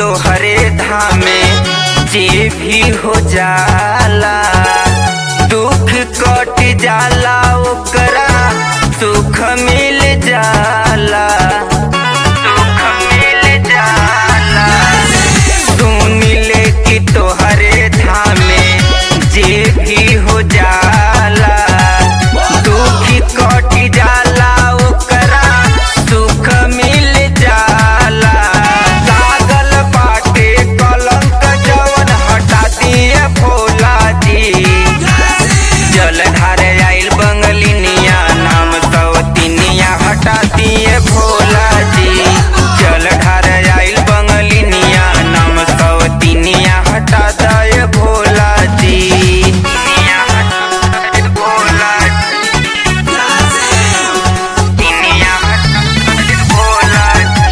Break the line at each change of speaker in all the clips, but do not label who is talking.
तोहरे धामे जे भी हो जाला दुख कट जाला ओकरा सुख मिल जाला सुख मिल जाला सुन ले कि तोहरे धामे जे भी हो जाला दुख कट जाला ओकरा सुख मिल जाला लागल बाटे कलंक जवन हटा दिए भोला जी जल ढारे आइल बंगलिनिया नाम सौतिनिया हटा दिए भोला जी जल ढारे आइल बंगलिनिया नाम सौतिनिया हटा दे भोला जी तिनिया हटा दे भोला जी तिनिया हटा दे भोला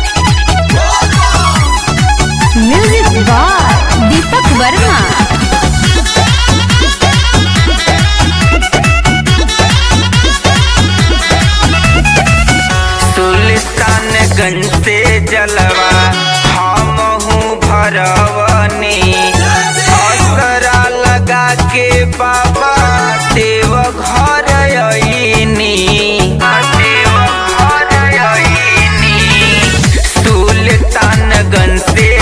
जी
म्यूजिक बाय दीपक वर्मा
सुल्तानगंज से जलवा हमहू भरवनी असरा लगा के बाबा देव घर अइनी देव घर अइनी सुल्तानगंज से